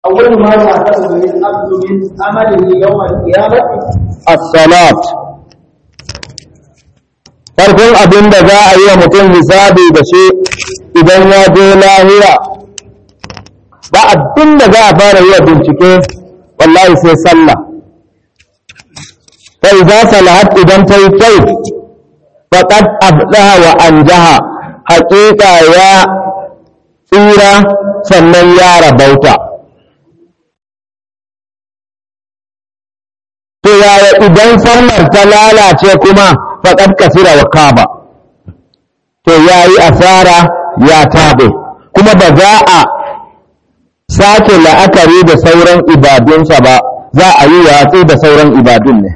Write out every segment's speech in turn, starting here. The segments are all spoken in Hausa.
أول ما يحتسب العبد من عمله يوم القيامة as-salat farkon abin da za a yi wa mutum hisabi da shi idan ya je lahira ba abin da za a fara yi wa bincike wallahi sai sallah fa idza salahat idan ta yi kyau faqad abdaha wa anjaha haqiqa ya tsira sannan ya rabauta to yaya idan sallar ta lalace kuma faƙad kasira wa kaba to ya yi asara ya taɓe kuma ba za a sake la'akari da sauran ibadunsa ba za a yi watsi da sauran ibadun ne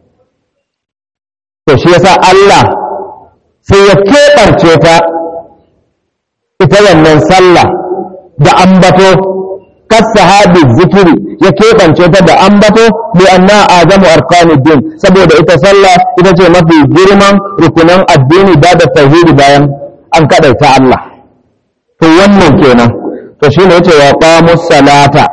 to shi yasa Allah sai ya keɓarce ta ita wannan sallah da ambato kasahabi zikiri ya keɓance ta da ambato bi anna azamu arkanid din saboda ita sallah ita ce mafi girman rukunan addini ba da tauhidi bayan an kadaita Allah to wannan kenan to shine yace wa qamus salata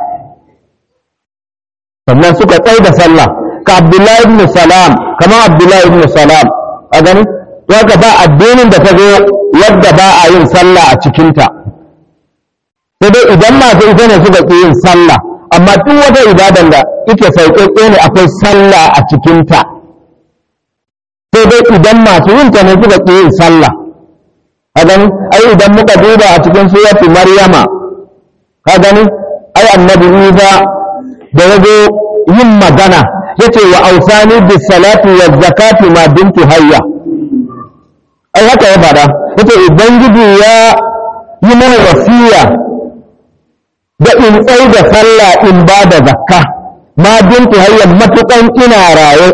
sannan suka tsai da sallah ka Abdullahi ibn Salam kamar Abdullahi ibn Salam a gani to haka ba addinin da ta zo yadda ba a yin sallah a cikinta sai dai idan masu ita ne suka ƙi yin sallah amma duk wata ibadan da ike sauƙaƙe ne akwai sallah a cikinta sai dai idan masu yin ta ne suka ƙi yin sallah ka gani ai idan muka duba a cikin suratu maryama ka gani ai annabi isa da ya zo yin magana ya ce wa ausani bis salati wa zakati ma bintu hayya ai haka ya faɗa ya ce ubangiji ya yi mana wasiya da in tsai da sallah in ba da zakka ma bintu hayyan matukan ina raye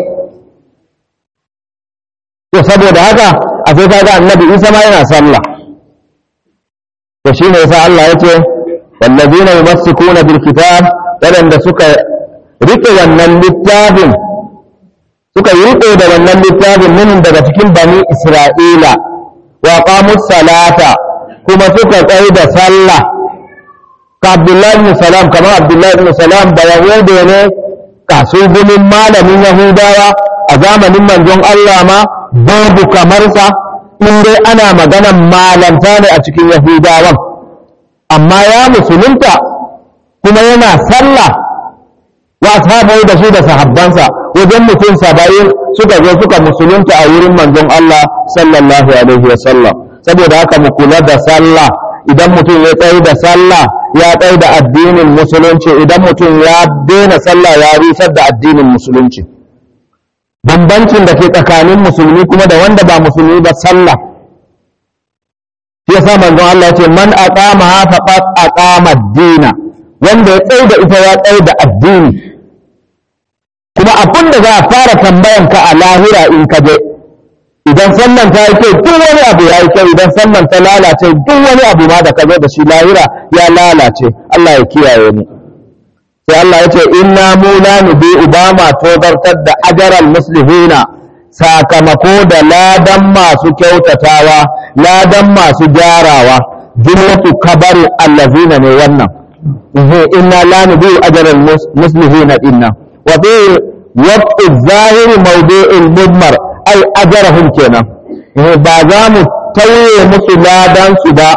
to saboda haka a sai kaga annabi isa ma yana sallah to shine yasa Allah yace wallazina yumassikuna bil kitab wadanda suka rike wannan littafin suka yi rike da wannan littafin min daga cikin bani isra'ila wa qamus salata kuma suka tsai da sallah ka Abdullahi ibn Salam kamar Abdullahi ibn Salam da Yahudu ne kasugumin malamin Yahudawa a zamanin manzon Allah ma babu kamar sa in dai ana maganan malanta ne a cikin Yahudawan amma ya musulunta kuma yana sallah wa ashabai da shi da sahabbansa wajen mutum saba'in suka zo suka musulunta a wurin manzon Allah sallallahu alaihi wa sallam saboda haka mu kula da sallah idan mutum ya tsaye da sallah ya tsaye da addinin musulunci idan mutum ya daina sallah ya rusar da addinin musulunci bambancin da ke tsakanin musulmi kuma da wanda ba musulmi ba sallah shi yasa manzon Allah ya ce man aqama faqad aqama ad-dina wanda ya tsaye da ita ya tsaye da addini kuma abin da za a fara tambayan ka a lahira in ka je idan sallan ta yi kyau duk wani abu ya yi kyau idan sallan ta lalace duk wani abu ma da ka zo da shi lahira ya lalace Allah ya kiyaye mu sai Allah ya ce inna mu la nubi ubama tozartar da ajaral muslihina sakamako da ladan masu kyautatawa ladan masu gyarawa jumlatu kabari allazina ne wannan inna la nubi ajaral muslihina inna wa fi waqti zahiri mawdi'il mudmar ai ajarahum kenan ba za mu tauye musu ladan su ba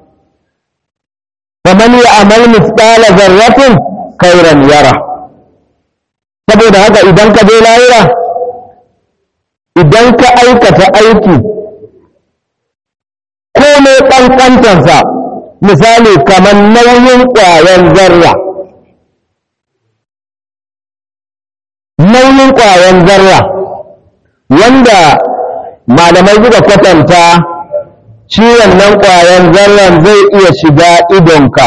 faman ya amal mithqala zarratin khairan yara saboda haka idan ka je lahira idan ka aikata aiki komai ƙanƙantarsa misali kamar nauyin ƙwayan zarra nauyin ƙwayan zarra wanda malamai suka kwatanta ciwon nan ƙwayan zarran zai iya shiga idonka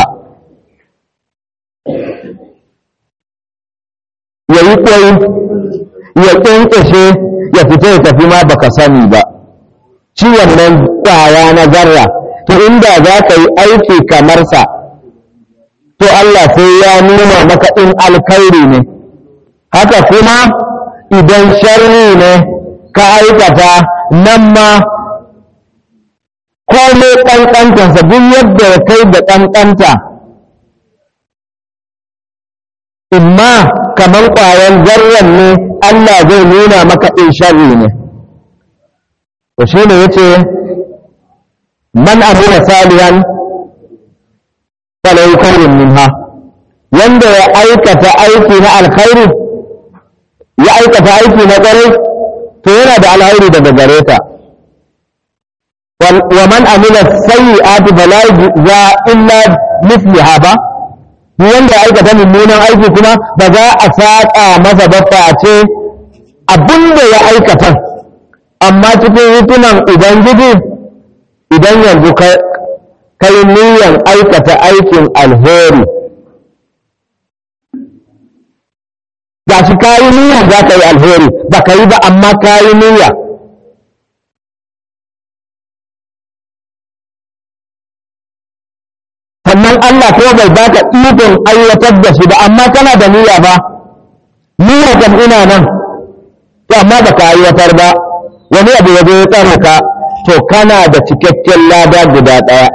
ya yi ƙwai ya ƙyanƙyashe ya fita ya tafi ma baka sani ba ciwon nan ƙwaya na zarra to inda za ka yi aiki kamar sa to Allah sai ya nuna maka in alkhairi ne haka kuma idan sharri ne ka aikata nan ma komai ƙanƙantarsa duk yadda ya kai da ƙanƙanta imma kaman ƙwayan zarran ne Allah zai nuna maka in sharri ne to shi ne yace man amila salihan falahu khairun minha wanda ya aikata aiki na alkhairi ya aikata aiki na ƙwarai to yana da alkhairi daga gare ta wa man amila sayyi'ati fala yujza illa mithliha ba duk wanda ya aikata mummunan aiki kuma ba za a saƙa masa ba face abin da ya aikata amma cikin hitunan ubangiji idan yanzu kai niyan aikata aikin alheri ga shi kayi niyya za ka yi alheri ba ka yi ba amma kayi niyya sannan Allah ko bai baka ikon aiwatar da shi ba amma kana da niyya ba niyya kan ina nan to amma ba ka aiwatar ba wani abu ya zo ya tsare ka to kana da cikakken lada guda ɗaya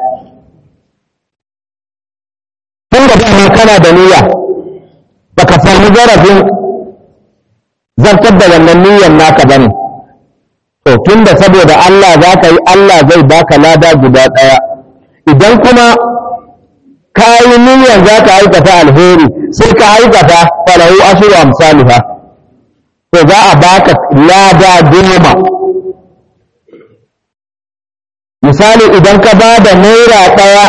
tun da dama kana da niyya baka sami zarafin zartar da wannan niyyar naka bane to tun da saboda Allah za ka yi Allah zai baka lada guda ɗaya idan kuma ka yi niyyar za ka aikata alheri sai ka aikata falahu ashiru amsaliha to za a baka lada goma misali idan ka ba da naira ɗaya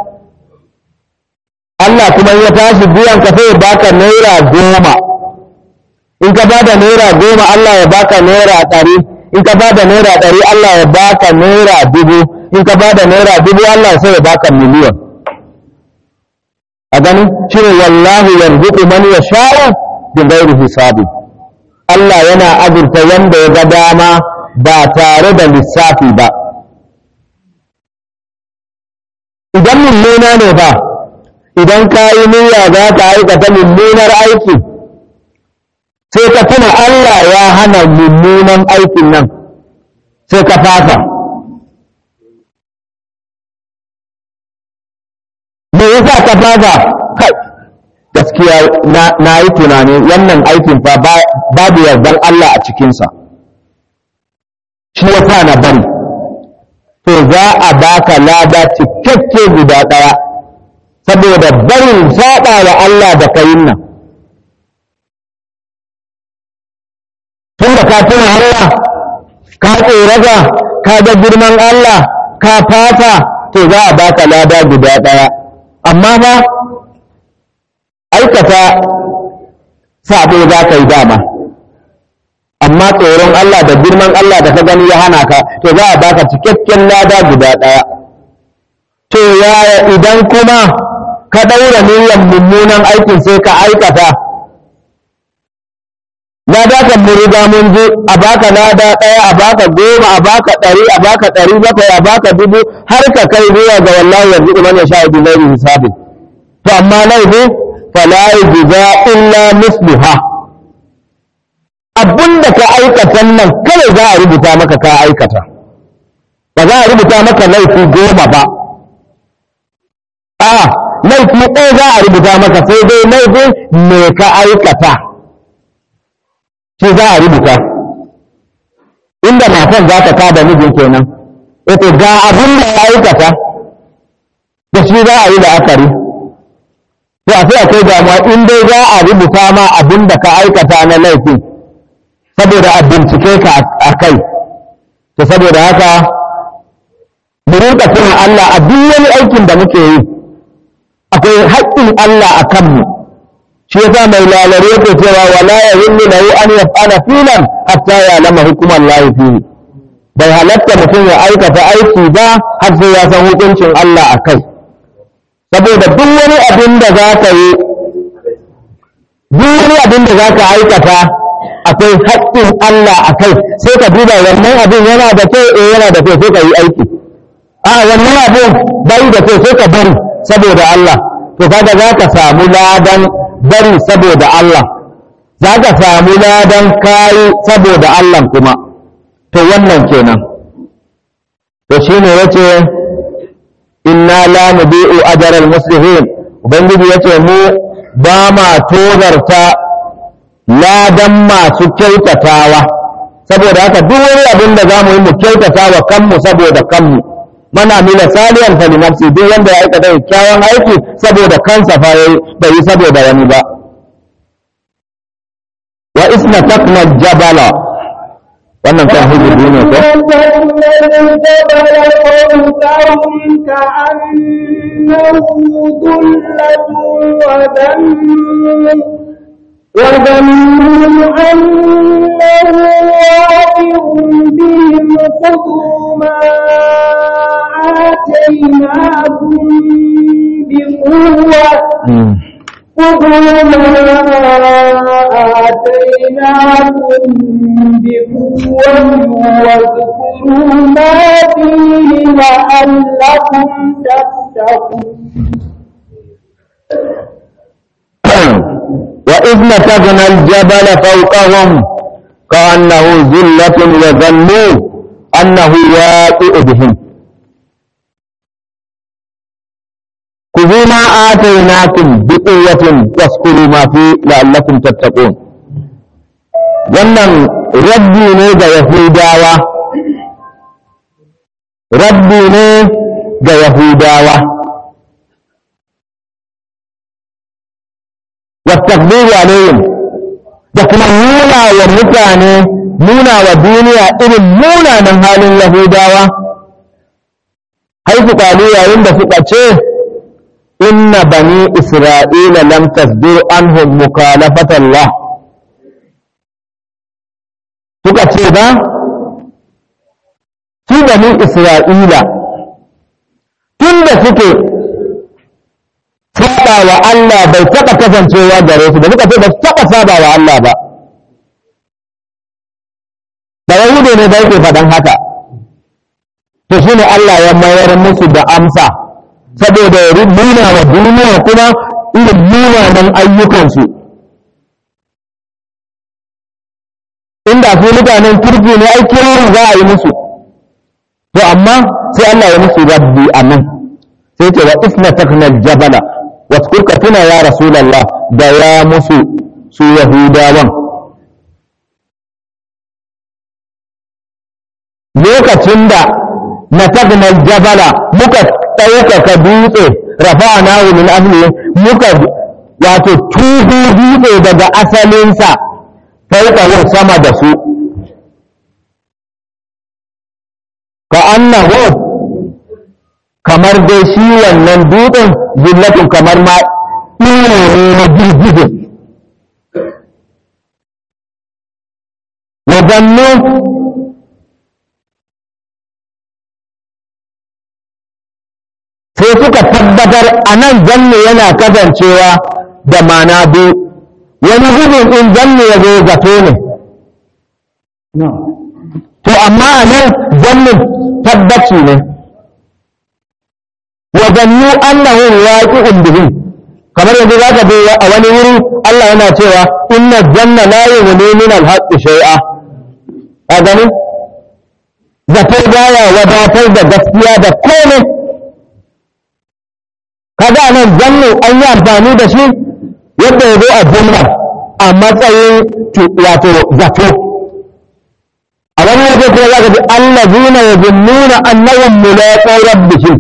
Allah kuma ya tashi biyan ka sai ya baka naira goma in ka ba da naira goma Allah ya baka naira ɗari in ka ba da naira ɗari Allah ya baka naira dubu in ka ba da naira dubu Allah sai ya baka miliyan a gani shi ne wallahu yarzuqu man yasha'u bi ghairi hisabi Allah yana azurta wanda ya ga dama ba tare da lissafi ba idan mummuna ne ba idan ka yi niyya za ka aikata mummunar aiki sai ka tuna Allah ya hana mummunan aikin nan sai ka fata me yasa ka fata kai gaskiya na yi tunani wannan aikin fa babu yardan Allah a cikinsa shi ya sa na bari to za a baka lada cikakke guda ɗaya saboda barin saɓa wa Allah da kayin nan tun da ka tuna Allah ka tsorata ka ga girman Allah ka fata to za a baka lada guda ɗaya amma ba aikata sabo za ka yi dama amma tsoron Allah da girman Allah da ka gani ya hana ka to za a baka cikakken lada guda ɗaya to yaya idan kuma ka ɗaura niyyar mummunan aikin sai ka aikata lada kan mu riga mun ji a baka lada ɗaya a baka goma a baka ɗari a baka ɗari bakwai a baka dubu har ka kai zuwa ga wallahi yanzu kuma ya sha ibi lairi hisabin to amma laifi fala yujza illa misluha abinda ka aikata nan kawai za a rubuta maka ka aikata ba za a rubuta maka laifi goma ba a laifi ɗaya za a rubuta maka sai dai laifi me ka aikata shi za a rubuta inda matan za ta kada mijin kenan ita ga abin da ya aikata da shi za a yi la'akari to a sai akwai damuwa in dai za a rubuta ma abin da ka aikata na laifin saboda a bincike ka a kai to saboda haka mu rinka tuna Allah a duk wani aikin da muke yi akwai haƙƙin Allah a kanmu shi yasa mai lalare yake cewa wala yahillu lahu an yaf'ala filan hatta ya'lama hukuman lahi fihi bai halatta mutum ya aikata aiki ba har sai ya san hukuncin Allah a kai saboda duk wani abin da za ka yi duk wani abin da za ka aikata akwai haƙƙin Allah a kai sai ka duba wannan abin yana da kyau eh yana da kyau sai ka yi aiki a wannan abin bai da kyau sai ka bari saboda Allah to kaga za ka samu ladan bari saboda Allah za ka samu ladan kayi saboda Allah kuma to wannan kenan to shine yace inna la nubi'u ajral muslimin ubangiji yace mu ba ma tozarta ladan masu kyautatawa saboda haka duk wani abin da za mu yi mu kyautata wa kanmu saboda kanmu mana mila saliyan fali nafsi duk wanda ya aikata kyakkyawan aiki saboda kansa fa yayi bai yi saboda wani ba wa isna takna jabala wannan kan hujji ne ko وظنوا أنه واقع بهم خذوا ما آتيناكم بقوة خذوا ما آتيناكم بقوة واذكروا ما فيه لعلكم تتقون وإذ نتقنا الجبل فوقهم كأنه ذلة وظنوا أنه واقع بهم خذوا ما آتيناكم بقوة واذكروا ما فيه لعلكم تتقون wannan rabbi ne ga yahudawa rabbi ne ga yahudawa والتقدير عليهم da kuma nuna wa mutane nuna wa duniya irin munanan halin yahudawa haifu kalu yayin da suka ce inna bani isra'ila lam tasbir anhum mukalafatallah suka ce ba su bani isra'ila tun da suke saba wa Allah bai taɓa kasancewa gare su da suka ce ba su taɓa saba wa Allah ba da yahudu ne da yake faɗan haka to shine Allah ya mayar musu da amsa saboda ya nuna wa duniya kuma irin munanan ayyukansu inda su mutanen kirki ne ai kirin za a yi musu to amma sai Allah ya musu rabbi a nan sai ce wa isna taknal jabala wasu ka tuna ya rasulallah da ya musu su yahudawan lokacin da na taknal jabala muka ɗaukaka dutse rafa'ana min ahli muka wato tuhu dutse daga asalinsa fauƙawar sama da su ka annahu kamar dai shi wannan dutsen zillatun kamar ma iro ne na girgije wadannu sai suka tabbatar a nan zanne yana kasancewa da mana biyu wani gudun in zanne ya zo zato ne to amma a nan zannin tabbaci ne wajannu annahu waqi'un bihim kamar yanzu zaka bi a wani wuri Allah yana cewa inna janna la yughni min al-haqqi shay'a a gani zato baya wadatar da gaskiya da komai kaga nan jannu an yi amfani da shi yadda ya zo a jumla a matsayin wato zato a wani wajen kuma zaka ji allazina yazunnuna annahum mulaqu rabbihim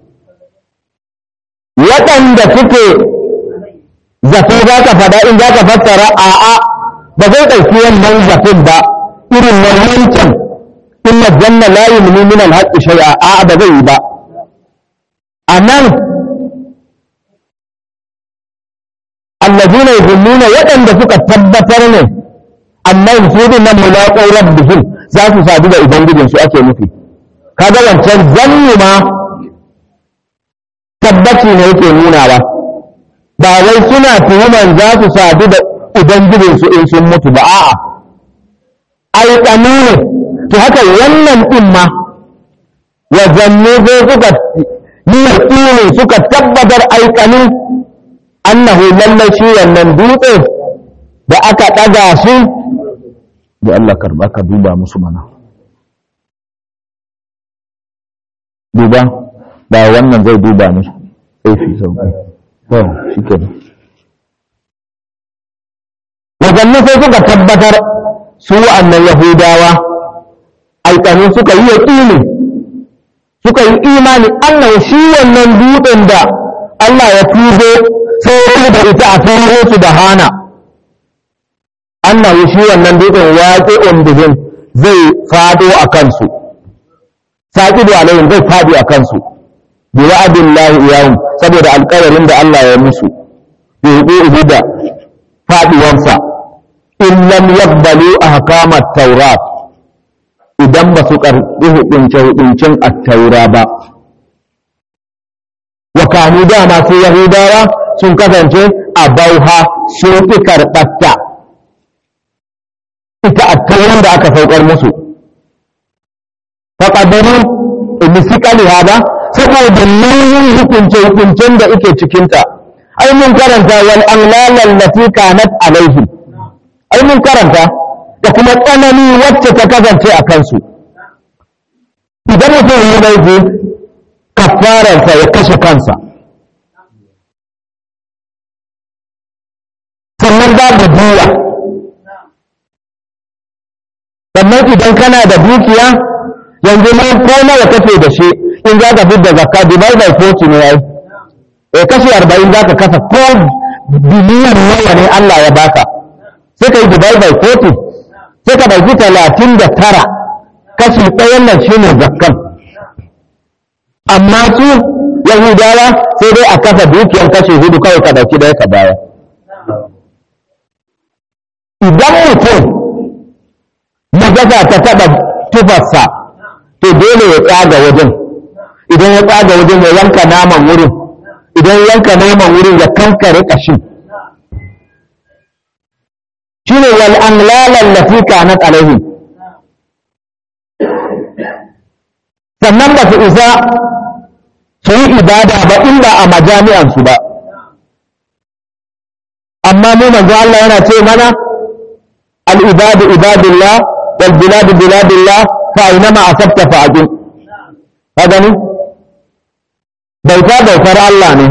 waɗanda suke zato za ka faɗa in za ka fassara a'a ba zai ɗauki wannan zaton ba irin na wancan inna janna la yumni min al-haqqi shay'a a'a ba zai yi ba anan allazina yuzunnuna waɗanda suka tabbatar ne annan su din nan mulaqu rabbihim za su sadu da ubangijin su ake nufi kaga wancan zanni ma tabbaci ne yake nuna ba ba wai suna tuhuman za su sadu da ubangijinsu in sun mutu ba a'a aikanu ne to haka wannan din ma wajanne zai suka yi yaƙini suka tabbatar aikanu annahu lallai shi wannan dutse da aka ɗaga shi da Allah karɓa ka duba musu mana duba ba wannan zai duba musu sai fi sauƙi to shi ke wadannan sai suka tabbatar su wa'annan yahudawa aikanu suka yi yaƙini suka yi imani Allah shi wannan dutsen da Allah ya tuzo sai da ita a turo su da hana annahu shi wannan dutsen waqi'un bihim zai fado a kansu saqidu alaihim zai fadi a kansu bi wa'dillahi iyahum saboda alƙawarin da Allah ya musu bi hudu da faduwansa in lam yaqbalu ahkamat taurat idan ba su karɓi hukunce hukuncin at-taura ba wa kanu dama su yahudawa sun kasance a bauha sun ƙi karɓarta ita a tauran da aka saukar musu faƙaduru misikali hada saboda nauyin hukunce hukuncen da ike cikinta ai mun karanta wal anlalan lati kanat alaihim ai mun karanta da kuma tsanani wacce ta kasance a kansu idan mutum ya laifi kafararsa ya kashe kansa sannan babu biya sannan idan kana da dukiya yanzu ma ko nawa kake da shi in za ka fi da zakka divide by 40 ne yayi eh kashi 40 za ka kasa ko biliyan nawa ne Allah ya baka sai ka yi divide by 40 sai ka ɗauki 39 kashi ɗayan nan shine zakkan amma su yahudawa sai dai a kasa dukiyar kashi hudu kawai ka ɗauki ɗaya ka baya idan mutum najasa ta taɓa tufarsa to dole ya tsaga wajen idan ya tsaga wajen ya yanka naman wurin idan yanka naman wurin ya kankare ƙashin shine wal anlalan lati kanat alaihim sannan ba su isa su yi ibada ba illa a majami'ansu ba amma mu manzo Allah yana ce mana al-ibadu ibadullah wal biladu biladullah fa aynama asabta fa ajin ka gani bauta bautar Allah ne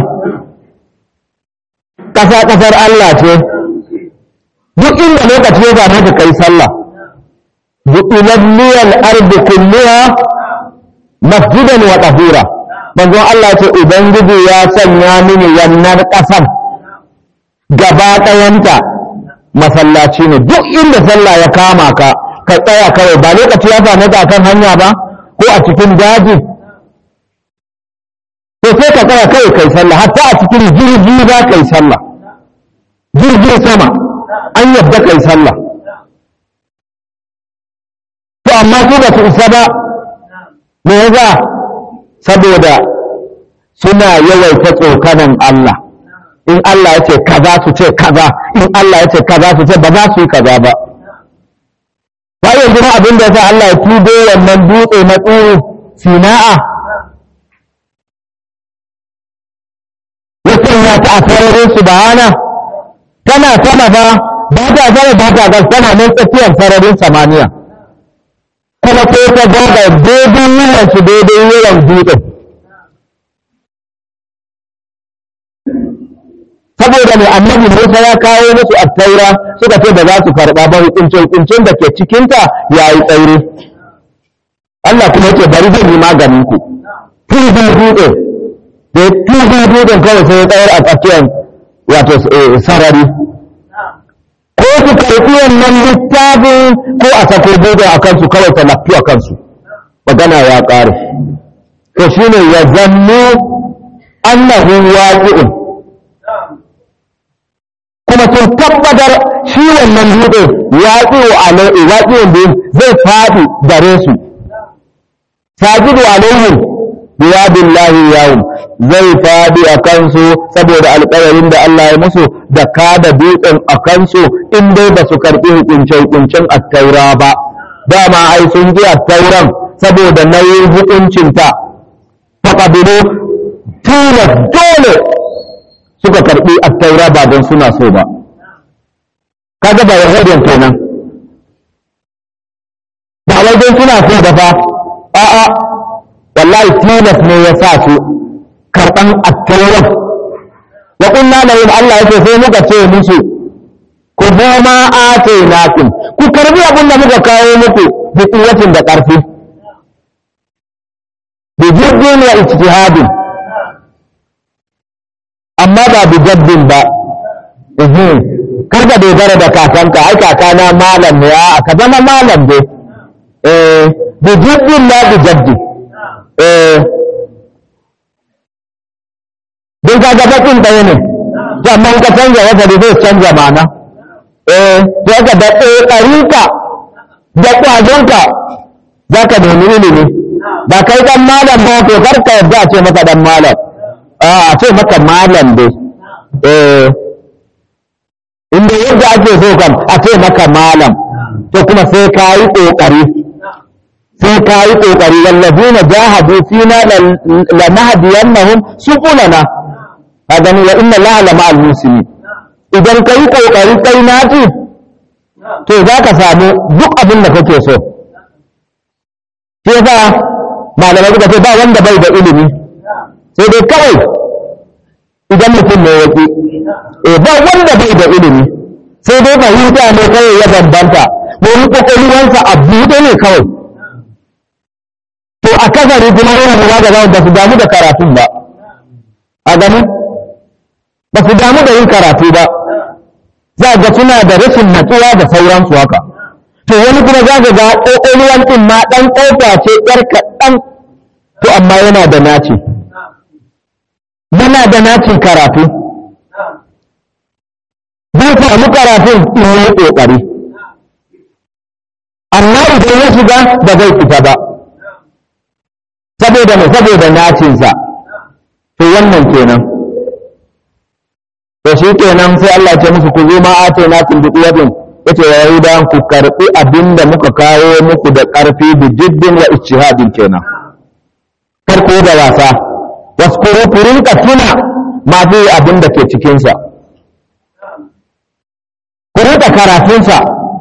ƙasa ƙasar Allah ce duk inda lokaci ya zama ka kai sallah bu'ilat liyal ardi kulluha masjidan wa tahura manzon Allah ce ubangiji ya sanya mini wannan ƙasan gaba ɗayanta masallaci ne duk inda sallah ya kama ka ka tsaya kawai ba lokaci ya same ka kan hanya ba ko a cikin daji to sai ka tsaya kawai kai sallah hatta a cikin jirgi za ka yi sallah jirgin sama an yadda kai sallah to amma su ba su isa ba me yasa saboda suna yawaita tsokanan Allah in Allah ya ce kaza su ce kaza in Allah ya ce kaza su ce ba za su yi kaza ba ba yanzu ma abin da yasa Allah ya tudo wannan dutse na tsoro sina'a ya sanya ta a sararin su bahana tana sama ba ba ta sama ba ta gas tana nan tsakiyar sararin samaniya kuma ko ta gaga daidai yawan su daidai yawan dutsen saboda mai annabi Musa ya kawo musu attaura suka ce da za su karɓa ba hukunce hukuncin da ke cikinta ya yi tsauri Allah kuma yake bari zan yi maganin ku tuzun dutse da tuzun dutsen kawai sai ya tsayar a tsakiyar wato sarari ko su karɓi wannan littafin ko a sako dutsen a kansu kawai ta lafi a kansu magana ya ƙare to shine ya zannu annahu waqi'un kuma sun tabbatar shi wannan dutse waƙi wa alaihi waƙi wanda zai faɗi gare su sajidu alaihim biyabillahi yawm zai faɗi a kansu saboda alƙawarin da Allah ya musu da kada dutsen a kansu in dai ba su karɓi hukunce hukuncin attaura ba dama ai sun ji attauran saboda nauyin hukuncinta faƙabilu tilas dole suka karɓi attaura ba don suna so ba kaga ba yahudiyan kenan ba wai don suna so ba fa a'a wallahi tilas ne ya sa su karɓan attauran wa kunna lahum Allah yake sai muka ce musu ku zo ma atainakum ku karbi abin da muka kawo muku bi kuwatin da ƙarfi bi jiddin wa ijtihadin amma ba bi jaddin ba ehe kar ka dogara da kakanka ai kakana malam ne a ka zama malam dai eh bi jiddin la bi jaddi eh don ka ga bakin ɗaya ne to amma in ka canza wata da zai canza mana eh to ka da ɗarinka da ƙwazonka za ka nemi ilimi ba kai dan malam ba to kar ka yarda a ce maka dan malam a a ce maka malam dai eh inda yadda ake so kan a ce maka malam to kuma sai ka yi ƙoƙari sai ka yi ƙoƙari wallazina jahadu fina lanahdiyannahum subulana ka gani wa inna allaha la ma'al muslimin idan ka yi ƙoƙari kai naci to za ka samu duk abin da kake so shi yasa malamai suka ce ba wanda bai da ilimi sai dai kawai idan mutum ne yaki eh ba wanda bai da ilimi sai dai fahimta ne kawai ya bambanta wani kokoliwansa a buɗe ne kawai to a kasari kuma yana da zaga ba su damu da karatun ba a gani ba su damu da yin karatu ba za ga suna da rashin natsuwa da sauransu haka to wani kuma za ka ga ƙoƙoluwan ɗin ma ɗan ƙofa ce ƴar kaɗan to amma yana da naci yana da nacin karatu zai samu karatun in yi ƙoƙari amma idan ya shiga ba zai fita ba saboda mai saboda nacinsa to wannan kenan to shi kenan sai Allah ya ce musu ku zo ma ate na kun bi quwwatin yace wa yahuda ku karbi abinda muka kawo muku da karfi bi jiddin wa ijtihadin kenan karko da wasa waskuru ku rinka tuna ma fi abinda ke cikin sa ku rinka karatun sa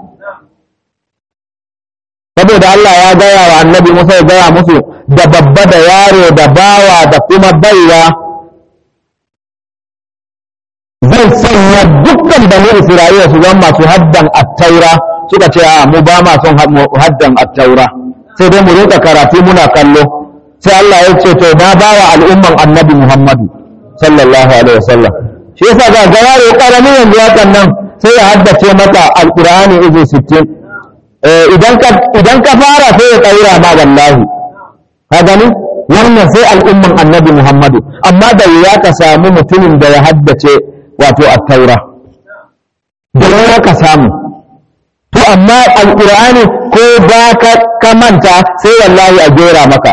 saboda Allah ya gaya wa annabi Musa ya gaya musu da babba da yaro da bawa da kuma baiwa zai sanya dukkan bani Isra'ila su zama masu haddan attaura suka ce a mu ba ma son haddan attaura sai dai mu rinka karatu muna kallo sai Allah ya ce to na ba wa al'umman annabi Muhammadu sallallahu alaihi wasallam shi yasa ga ga yaro karami yanzu hakan nan sai ya haddace maka alqur'ani izu 60 eh idan ka idan ka fara sai ya kaira ma wallahi ka gani wannan sai al'umman annabi Muhammadu amma da ya ka samu mutumin da ya haddace wato attaura da ya ka samu to amma alqur'ani ko ba ka manta sai wallahi a jera maka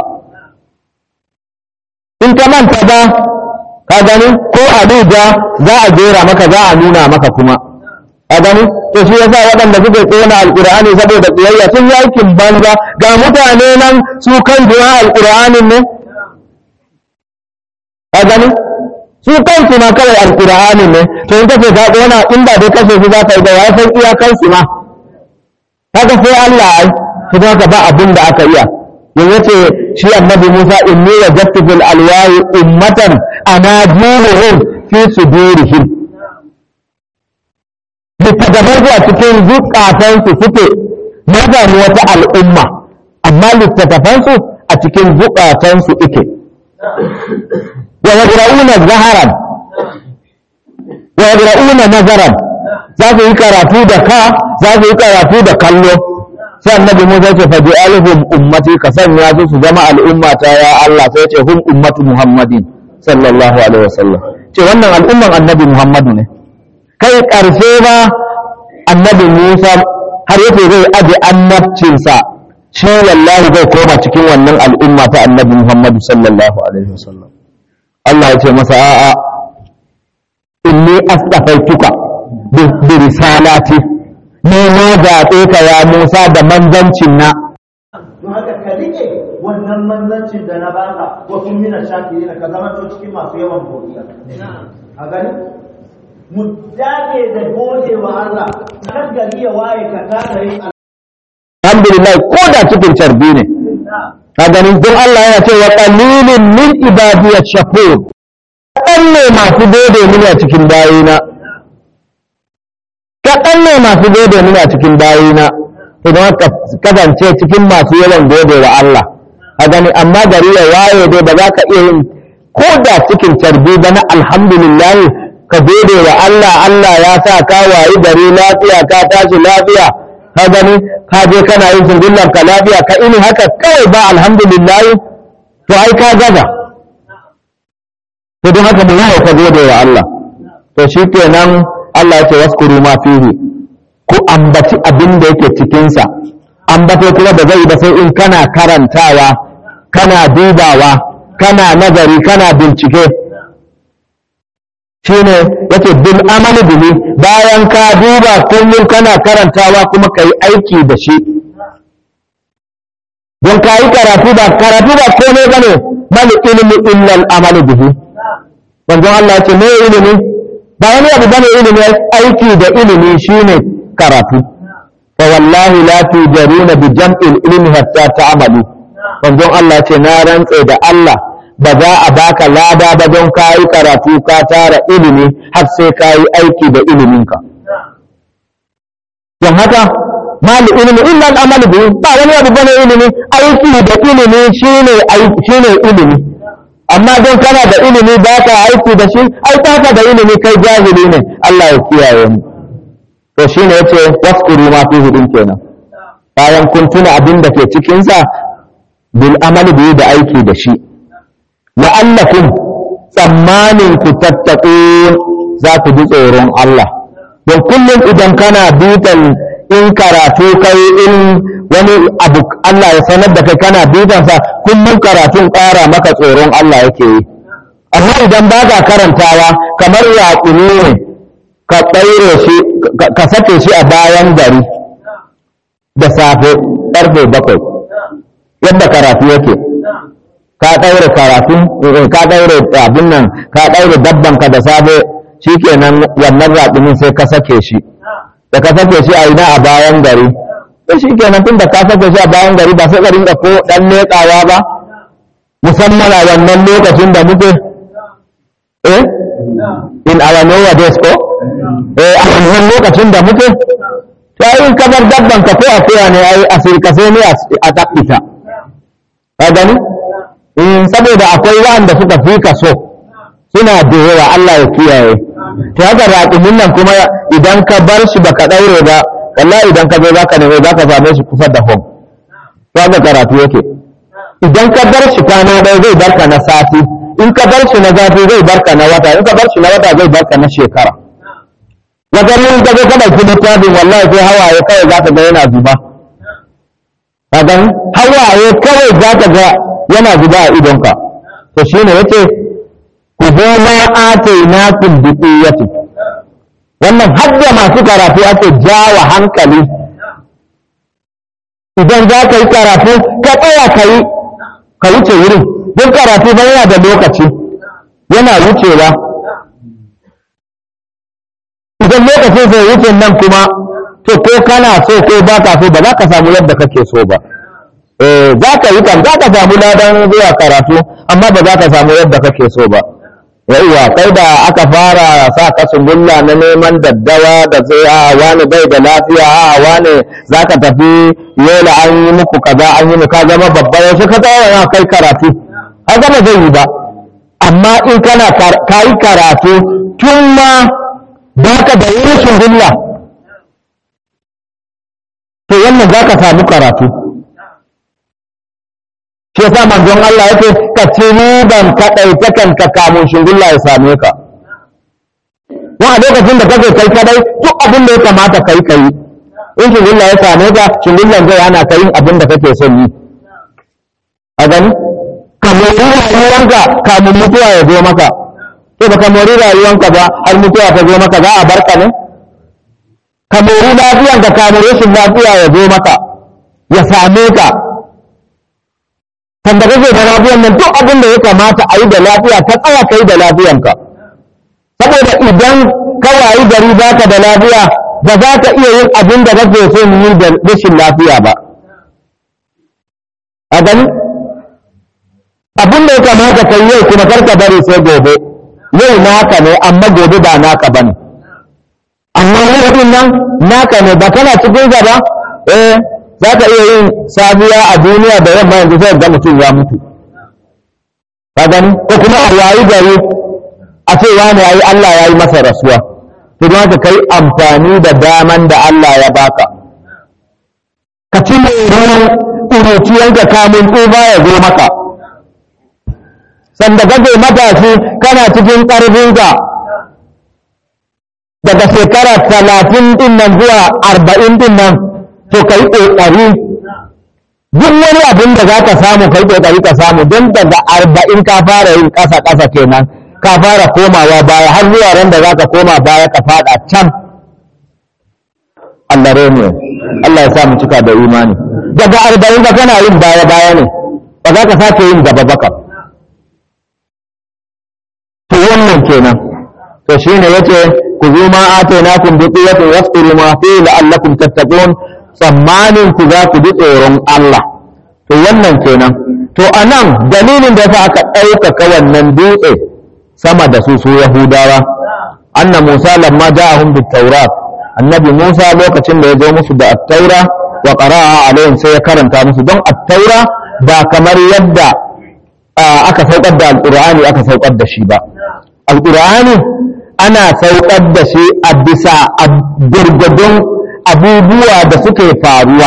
in ka manta ba ka gani ko a duba za a jera maka za a nuna maka kuma ka gani to shi yasa waɗanda suke tsona alqur'ani saboda tsiyayya sun yi aikin banza ga mutane nan su kan duwa alqur'anin ne ka gani su kansu ma kawai alqur'anin ne to in kace ka tsona in ba dai kashe su za ka yi da ya san iyakansu ma haka sai Allah ai to haka ba abin da aka iya yanzu ce shi annabi Musa inni wajadtu fil alwahi ummatan anajuhum fi sudurihim littattafan su a cikin zukatansu suke na gani wata al'umma amma littattafan su a cikin zukatansu ike wa yadra'una zaharan wa yadra'una nazaran za su yi karatu da ka za su yi karatu da kallo sai annabi Musa ce fa alhum ummati ka sanya su su zama al'umma ta ya Allah sai ce hum ummatu Muhammadin sallallahu alaihi wasallam ce wannan al'umman annabi Muhammadu ne kai karshe ba annabi Musa har yake zai aje annabcinsa shi wallahi zai koma cikin wannan al'umma ta annabi Muhammadu sallallahu alaihi wasallam Allah ya ce masa a'a inni astafaituka bi risalati ne na zaɓe ka ya Musa da manzancin na. Don haka ka rike wannan manzancin da na baka wasu mina shafi ka zama to cikin masu yawan godiya. A gani? Mu dage da gode wa Allah, kan gari ya waye ka tada yin Alhamdulillah ko da cikin carbi ne. Ka gani don Allah yana cewa qalilun min ibadiyat shakur. Kaɗan ne masu gode mini a cikin bayina. kaɗan ne masu gode mini a cikin bayina idan ka kasance cikin masu yawan gode wa Allah a gani amma gari ya waye dai ba za ka iya yin ko da cikin carbi ba na alhamdulillah ka gode wa Allah Allah ya sa ka wayi gari lafiya ka tashi lafiya ka gani ka je kana yin singullar ka lafiya ka ini haka kawai ba alhamdulillah to ai ka gaza to don haka mu yi ka gode wa Allah to shi kenan Allah ya ce waskuru ma fihi ku ambaci abin da yake cikinsa ambato kuma da zai ba sai in kana karantawa kana dubawa kana nazari kana bincike shine yace bil amali bihi bayan ka duba kullum kana karantawa kuma ka yi aiki da shi don ka yi karatu ba karatu ba komai bane bal ilmi illa al amali bihi manzon Allah ya ce me ilimi ba wani abu bane ilimi aiki da ilimi shine karatu fa wallahi la tujaruna bi jam'il ilmi hatta ta'malu manzon Allah ce na rantse da Allah ba za a baka lada ba don kayi karatu ka tara ilimi har sai kayi aiki da iliminka don haka mal ilimi illa al-amal bi ba wani abu bane ilimi aiki da ilimi shine shine ilimi amma don kana da ilimi ba ka aiki da shi ai ka da ilimi kai jahili ne Allah ya kiyaye mu to shine yace waskuru ma fi hudin kenan bayan kun tuna abin da ke cikin sa bil amali bi da aiki da shi la'allakum tsammanin ku tattaqun za ku ji tsoron Allah don kullum idan kana bitan in karatu kai in wani abu Allah ya sanar da kai kana bitansa kullum karatun ƙara maka tsoron Allah yake yi amma idan ba ka karantawa kamar yaƙuni ne ka tsaire shi ka sake shi a bayan gari da safe ƙarfe bakwai yadda karatu yake ka ɗaure karatu ka ɗaure abin nan ka ɗaure dabbanka da safe shikenan wannan raƙumin sai ka sake shi da ka sake shi a ina a bayan gari to shikenan tun da ka sake shi a bayan gari ba sai ka rinka ko ɗan leƙawa ba musamman a wannan lokacin da muke eh in our lower days ko eh a wannan lokacin da muke ta yi kamar dabbanka ko akuya ne ai asirka sai ne a tabbita ka gani in saboda akwai wanda suka fi ka so suna da yawa Allah ya kiyaye ta haka raƙumin nan kuma idan ka bar shi baka ɗaure ba wallahi idan ka zo za ka nemi za ka same shi kusa da hom to haka karatu yake idan ka bar shi kwana ɗaya zai barka na sati in ka bar shi na zafi zai barka na wata in ka bar shi na wata zai barka na shekara wajen yin ka zo ka ɗauki littafin wallahi sai hawaye kawai za ka ga yana zuba kagan hawaye kawai za ka ga yana zuba a idonka to shi ne yace ku zo ma atainakum bi quwwati wannan hadda masu karatu ake jawa hankali idan za ka yi karatu ka tsaya ka yi ka wuce wurin don karatu ba yana da lokaci yana wucewa idan lokacin zai wuce nan kuma to ko kana so ko ba ka so ba za ka samu yadda kake so ba za ka yi kan za ka samu ladan zuwa karatu amma ba za ka samu yadda kake so ba yauwa kai da aka fara sa ka sungulla na neman daddawa da sai a wani bai da lafiya a wani za ka tafi yola an yi muku kaza an yi ka zama babba yaushe ka tsaya yana kai karatu har gama zai yi ba amma in kana ka yi karatu tun ma ba ka da yin sungulla to wannan za ka samu karatu shi yasa manzon Allah yake ka ci riban ka ɗauke kanka kamun shingulla ya same ka wa a lokacin da kake kai kadai duk abin da ya kamata kai kai in shingulla ya same ka shingullan zai hana ka yin abin da kake son yi a gani ka mori rayuwanka kamun mutuwa ya zo maka to baka mori rayuwanka ba har mutuwa ta zo maka za a barka ne ka mori lafiyanka kamun rashin lafiya ya zo maka ya same ka kan da kake da lafiyan nan duk abin da ya kamata a yi da lafiya ka tsaya ka yi da lafiyanka saboda idan ka wayi gari ba ka da lafiya ba za ka iya yin abin da kake so yi da rashin lafiya ba a gani abin da ya kamata ka yi yau kuma kar ka bari sai gobe yau naka ne amma gobe ba naka ba ne amma yau nan naka ne ba kana cikin ba eh za ka iya yin safiya a duniya da yamma yanzu sai ga mutum ya mutu ka gani ko kuma a yayi gari a ce wani yayi Allah ya yi masa rasuwa to don haka kai amfani da daman da Allah ya baka ka ci mai ƙuruciyanka kamun tsufa ya zo maka sanda kake matashi kana cikin ƙarfinka daga shekara talatin din nan zuwa arba'in din nan to ka yi ƙoƙari duk wani abin da za ka samu ka yi ƙoƙari ka samu don daga arba'in ka fara yin ƙasa-ƙasa kenan ka fara komawa baya har zuwa ran da za ka koma baya ka faɗa can Allah ne Allah ya sa mu cika da imani daga arba'in ka kana yin baya-baya ne ba za ka sake yin gaba baka to wannan kenan to shine yace ku zo ma atainakum bi quwwatin wasbiru ma fi la'allakum tattaqun tsammanin ku za ku ji tsoron Allah to wannan kenan to anan dalilin da yasa aka ɗaukaka wannan dutse sama da su su Yahudawa anna Musa lamma ja'ahum bit tawrat annabi Musa lokacin da ya zo musu da at-taura wa qara'a alaihim sai ya karanta musu don at-taura ba kamar yadda aka saukar da alqur'ani aka saukar da shi ba alqur'ani ana saukar da shi a bisa gurgudun abubuwa da suke faruwa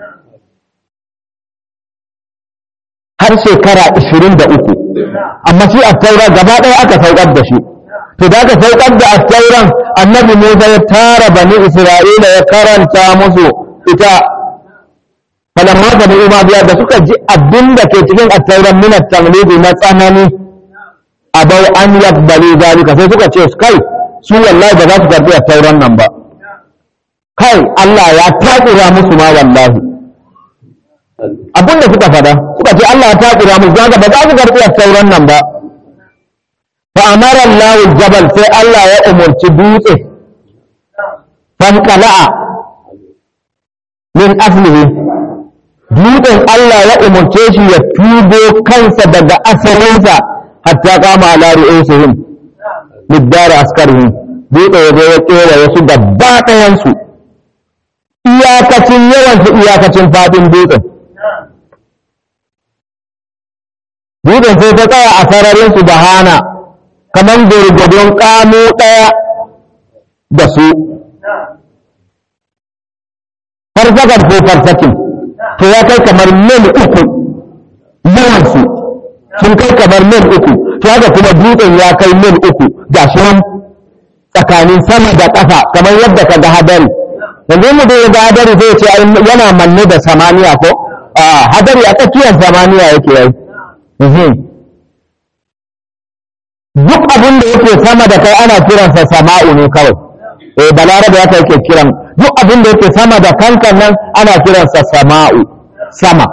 har shekara 23 amma shi attaura gaba ɗaya aka saukar da shi to da aka saukar da attauran annabi musa ya tara bani isra'ila ya karanta musu ita falamma bani umabiya da suka ji abin da ke cikin attauran min at-tamlidi na tsanani abau an yaqbalu zalika sai suka ce kai su wallahi ba za su karbi attauran nan ba kai Allah ya takura musu ma wallahi abin da suka fada suka ce Allah ya takura musu don ba za su karbi attauran nan ba fa amara Allah jabal sai Allah ya umurci dutse fanqala'a min aslihi dutsen Allah ya umurce shi ya tubo kansa daga asalinsa hatta kama ala ru'usihim middar askarihim dutse ya zo ya kera wasu gaba ɗayansu iyakacin yawan su iyakacin fadin dutsen dutsen sai ta tsaya a sararin su da hana kamar gurgudun kamo ɗaya da su farsakar ko farsakin to ya kai kamar mil uku yawansu sun kai kamar mil uku to haka kuma dutsen ya kai mil uku ga shi nan tsakanin sama da ƙasa kamar yadda ka ga hadari yanzu mu da ga hadari zai ce yana manne da samaniya ko a hadari a tsakiyar samaniya yake yi duk abin da yake sama da kai ana kiransa sama'u ne kawai eh balarabe ya yake kiran duk abin da yake sama da kankan nan ana kiransa sama'u sama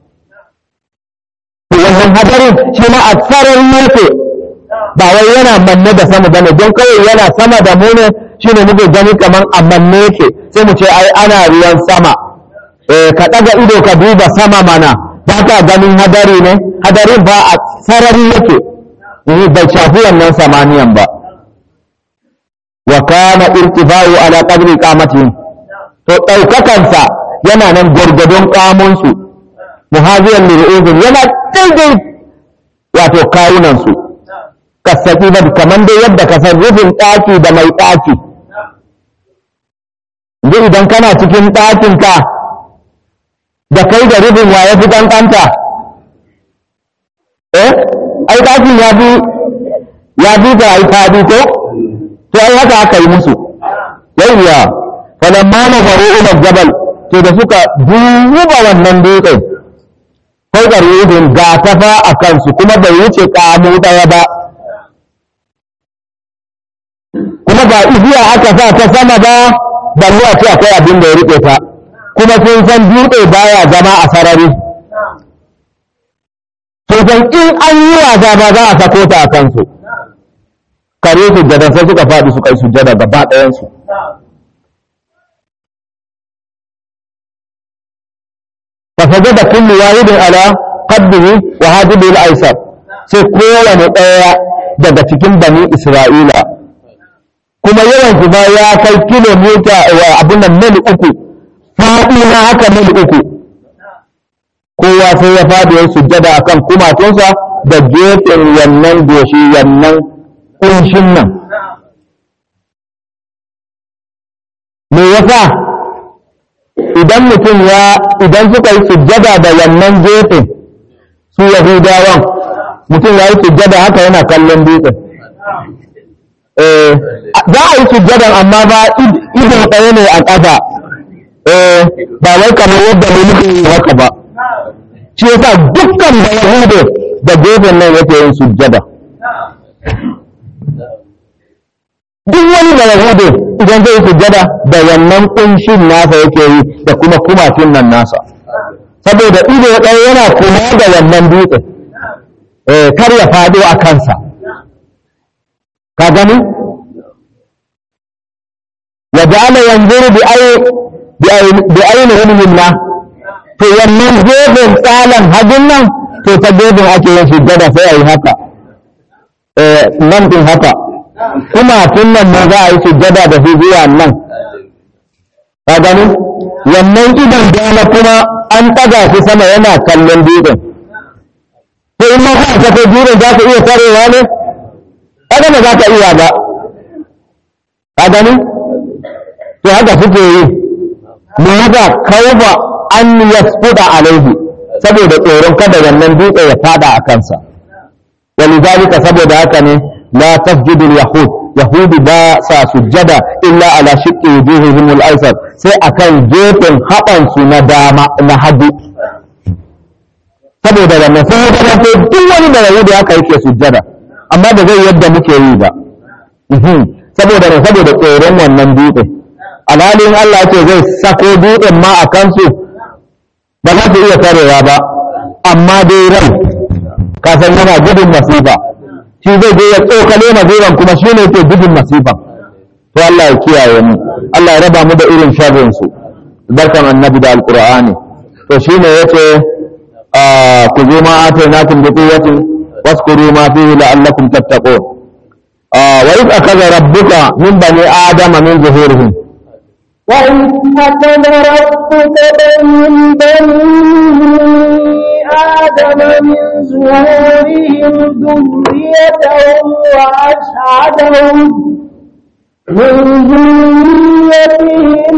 wannan hadarin shi ma a tsarin yake ba wai yana manne da sama bane don kawai yana sama da mu ne shine muke gani kaman a manne yake sai mu ce ai ana ruwan sama eh ka daga ido ka duba sama mana ba ka ganin hadari ne hadarin ba a sarari yake bai shafi wannan samaniyan ba wa kana irtifa'u ala qadri qamatihi to daukakansa yana nan gurgudun kamun su muhaziran liru'uzin yana daidai wato kawunan su kasafi ba kamar dai yadda ka san rufin ɗaki da mai ɗaki yanzu idan kana cikin ɗakin ka da kai da rufin wa ya fi ƙanƙanta eh ai ɗakin ya fi ya fi ta yi faɗi ko to ai haka aka yi musu yawwa falamma na faru ila jabal to da suka duba wannan dutsen kai da rufin ga tafa a kansu kuma bai wuce kamu ɗaya ba kuma ba igiya aka sa ta sama ba balle a ce akwai abin da ya riƙe ta kuma sun san dutse baya zama a sarari sun san in an yi wasa ba za a sako ta a kansu kare sujjada sai suka faɗi suka yi sujjada gaba ɗayansu فسجد كل واحد على قدره وهاجبه الايسر sai kowane ɗaya daga cikin bani isra'ila kuma yawan su ba ya kai kilomita wa abin nan mil uku faɗi na haka mil uku kowa sai ya faɗi ya sujjada akan kumatunsa da gefen wannan goshi wannan kunshin nan me yasa idan mutum ya idan suka yi sujjada da wannan gefen su yahudawan mutum ya yi sujjada haka yana kallon dutsen za a yi sujjadan amma ba idon ɗaya ne a ƙasa ba wai kamar yadda ne muke yi haka ba shi yasa dukkan da yahudu da gefen nan yake yin sujjada duk wani da yahudu idan zai sujjada da wannan kunshin nasa yake yi da kuma kumatun nan nasa saboda ido ɗaya yana kuma da wannan dutse kar ya faɗo a kansa ka gani wa ja'ala yanzuru bi ay bi ainihin minna to wannan gefen tsalan hajin nan to ta gefen ake yin sujjada sai a yi haka nan din haka kuma tun nan ma za a yi sujjada da su zuwa nan ka gani wannan idan dama kuma an ɗaga shi sama yana kallon dutsen to in ma ka ta kai dutsen za ka iya tarewa ne kaga ba za ka iya ba ka gani to haka suke yi mu haka kaufa an yasfuda alaihi saboda tsoron kada wannan dutse ya fada a kansa walidhalika saboda haka ne la tasjudu yahud yahudi ba sa sujjada illa ala shiqqi wujuhihim al-aysar sai akan gefen haɓan su na dama na hagu saboda wannan sai ya ko duk wani da yahudi haka yake sujjada amma da zai yadda muke yi ba saboda ne saboda tsoron wannan dutse alhalin Allah ce zai sako dutsen ma a kansu ba za su iya tarewa ba amma dai rai kasan yana gudun masifa shi zai je ya tsokale masifan kuma shi ne ke gudun masifan to Allah ya kiyaye mu Allah ya raba mu da irin sharrin su barkan annabi da alqur'ani to shine yace ku zo ma atainakum bi quwwatin waskuru ma fihi la'allakum tattaqun wa idh akhadha rabbuka min bani adama min zuhurihim وإذ أخذ ربك من بني آدم من زهورهم ذريتهم وأشهدهم من ذريتهم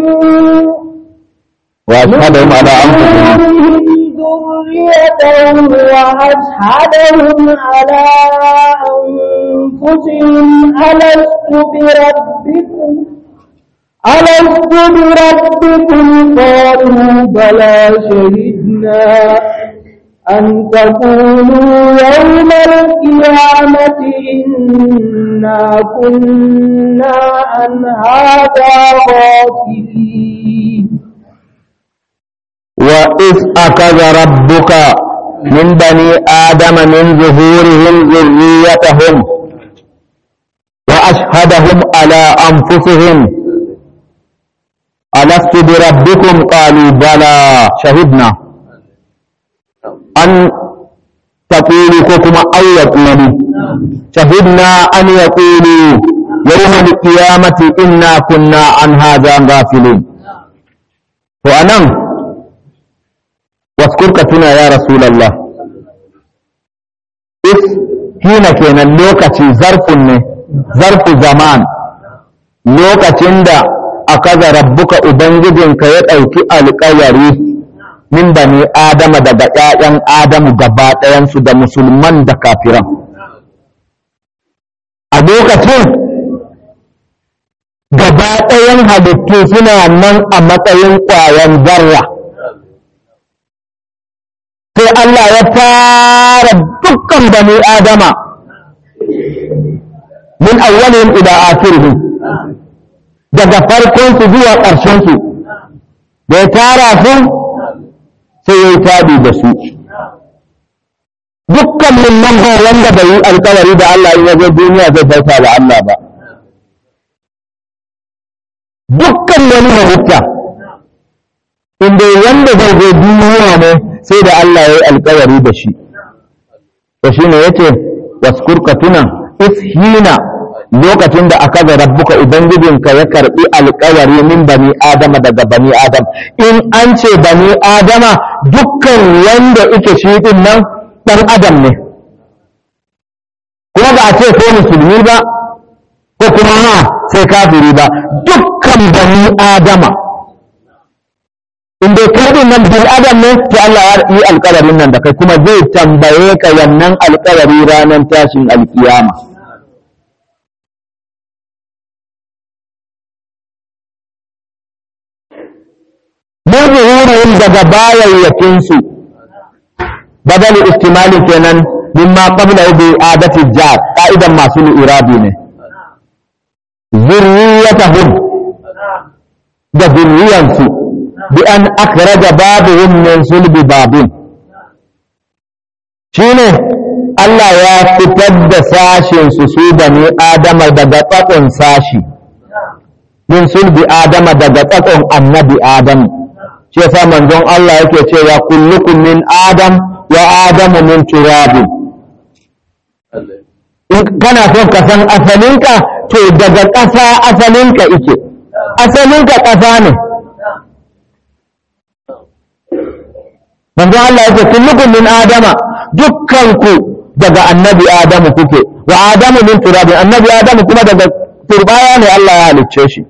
وأشهدهم على أنفسهم ذريتهم وأشهدهم على أنفسهم ألست بربكم ألست بربكم قالوا بلى شهدنا أن تقولوا يوم القيامة إنا كنا عن هذا غافلين وإذ أخذ ربك من بني آدم من ظهورهم ذريتهم وأشهدهم على أنفسهم ألست بربكم قالوا بلى شهدنا أن تقولوا كما أو يقولوا شهدنا أن يقولوا يوم القيامة إنا كنا عن هذا غافلين وأنا واذكرك تنا يا رسول الله إذ حين كان اللوكة ظرف ظرف زمان لوكة دا akaza rabbuka ubangijinka ya ɗauki alƙawari min bani adama daga ƴaƴan adamu gaba ɗayansu da musulman da kafiran a lokacin gaba ɗayan halittu suna nan a matsayin ƙwayan zarra sai Allah ya tara dukkan bani adama min awwalin ila akhirihim daga farkonsu zuwa ƙarshensu da ya tara su sai ya yi tabi da su dukkan nan ba wanda bai yi alkawari da Allah in yazo duniya zai bauta da Allah ba dukkan wani halitta inda wanda zai zo duniya ne sai da Allah ya yi alkawari da shi to shine yace waskurka tuna ishina lokacin da aka ga rabbuka ubangijinka ya karbi alkawari min bani adama daga bani adam in an ce bani adama dukkan wanda ike shi din nan dan adam ne kuma ba a ce ko musulmi ba ko kuma ha sai kafiri ba dukkan bani adama in dai kai din nan bil adam ne to Allah ya yi alkawarin nan da kai kuma zai tambaye ka wannan alkawari ranar tashin alkiyama muzuhurin daga bayayyakinsu badal istimali kenan mimma qabla bi adati jar ka'idan masu irabi ne zurriyatahum da zurriyansu bi an akhraja babuhum min sulbi babin shine Allah ya fitar da sashin su su bani Adama daga tsakon sashi min sulbi Adama daga tsakon annabi Adamu shi yasa manzon Allah yake cewa kullukum min Adam wa Adamu min turabin in kana son ka san asalinka to daga ƙasa asalinka ike asalinka ƙasa ne manzo Allah yake kullukum min adama dukkanku daga annabi adamu kuke wa adamu min turabin annabi adamu kuma daga turbaya ne Allah ya halicce shi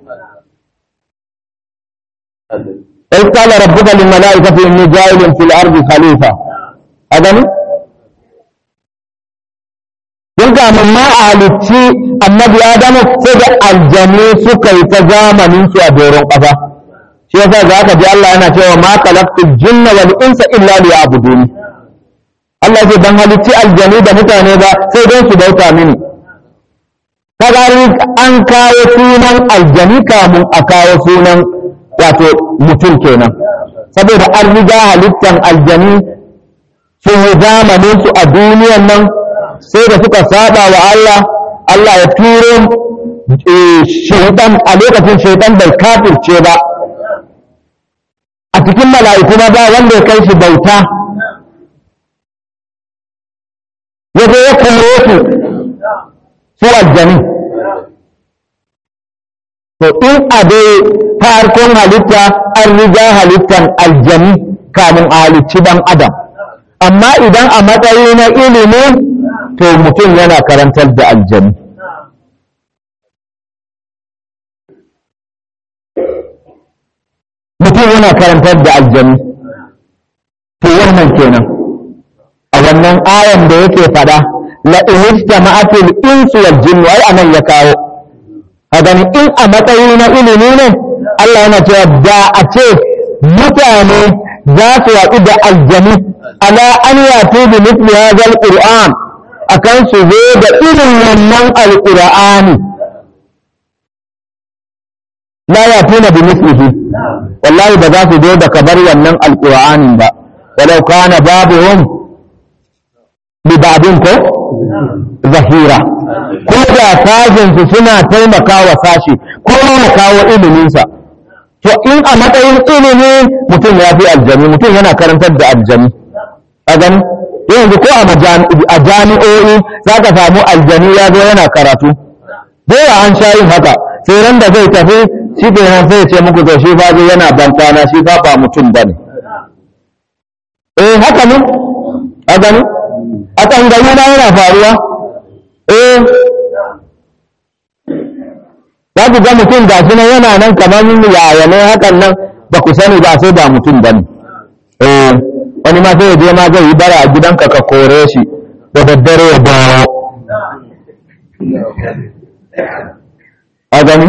إذ قال ربك للملائكة إني جاعل في الأرض خليفة أدني Don ga ma a halicci annabi Adamu sai da aljanu suka yi ta zamanin su a doron ƙasa. Shi yasa za ka ji Allah yana cewa ma khalaqtul jinna wal insa illa liya'budun. Allah ce ban halicci aljanu da mutane ba sai don su bauta mini. Kaga an kawo sunan aljani kamun a kawo sunan wato mutum kenan. Saboda an riga halittan aljani sun yi zamanin su a duniyan nan sai da suka saba wa Allah Allah ya turo shaitan a lokacin shaitan bai kafirce ba a cikin mala'iku ba wanda ya kai shi bauta ya zo ya kore su su aljani to in a dai farkon halitta an riga halittan aljani kamun a halicci dan adam amma idan a matsayi na ilimi to mutum yana karantar da aljani mutum yana karantar da aljani to wannan kenan a wannan ayan da yake fada la ihtama'atil insu wal jinn wai anan ya kawo a gani in a matsayi na ilimi ne Allah yana cewa da a ce mutane za su waɗu da aljani ala an yato bi mithli hadha alquran akan su zo da irin wannan alqur'ani la yatuna bi mithlihi wallahi ba za su zo da kabar wannan alqur'anin ba walau kana babuhum li babin ko zahira ko da sashen su suna taimakawa sashi ko na kawo iliminsa to in a matsayin ilimi mutum ya fi aljami mutum yana karantar da aljami a gani yanzu ko a jami'o'i za ka samu aljani ya zo yana karatu dole an sha yin haka sai ran da zai tafi shi ke nan sai ce muku to shi ba zai yana bantana shi ba ba mutum ba ne eh haka ne a gani a tsangayi na yana faruwa eh za ku ga mutum ga shi nan yana nan kamar yaya ne hakan nan ba ku sani ba sai ba mutum ba ne eh wani ma sai ya je ma zai yi bara a gidanka ka kore shi da daddare ya dawo a gani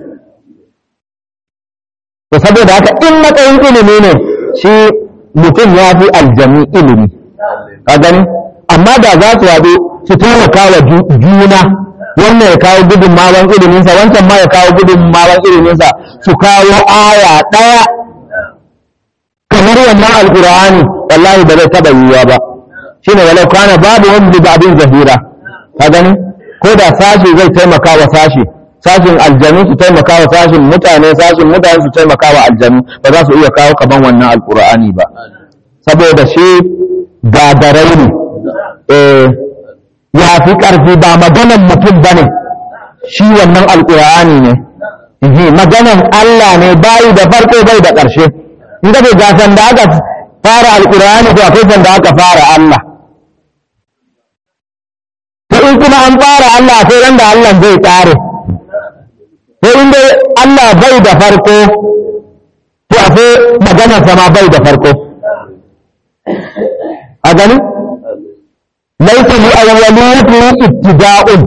to saboda haka in matsayin ilimi ne shi mutum ya fi aljami ilimi a gani amma da za su haɗu su taimaka wa juna wannan ya kawo gudunmawan iliminsa wancan ma ya kawo gudunmawan iliminsa su kawo aya ɗaya kamar wannan alkur'ani wallahi ba zai taɓa yiwuwa ba shine walau kana babu wani da abin zahira ka gani ko da sashi zai taimaka wa sashi sashin aljanu su taimaka wa sashin mutane sashin mutane su taimaka wa aljanu ba za su iya kawo kaman wannan alkur'ani ba saboda shi gagarai ne ya fi ƙarfi ba maganan mutum ba ne shi wannan alƙur'ani ne Ehe, maganan Allah ne bayi da farko bai da ƙarshe in ka ce ga sanda aka fara alƙur'ani to akwai sanda aka fara Allah to in kuma an fara Allah akwai ran da Allah zai ƙare to in dai Allah bai da farko to akwai maganar sama bai da farko a gani laisa li awwaliyati ibtida'un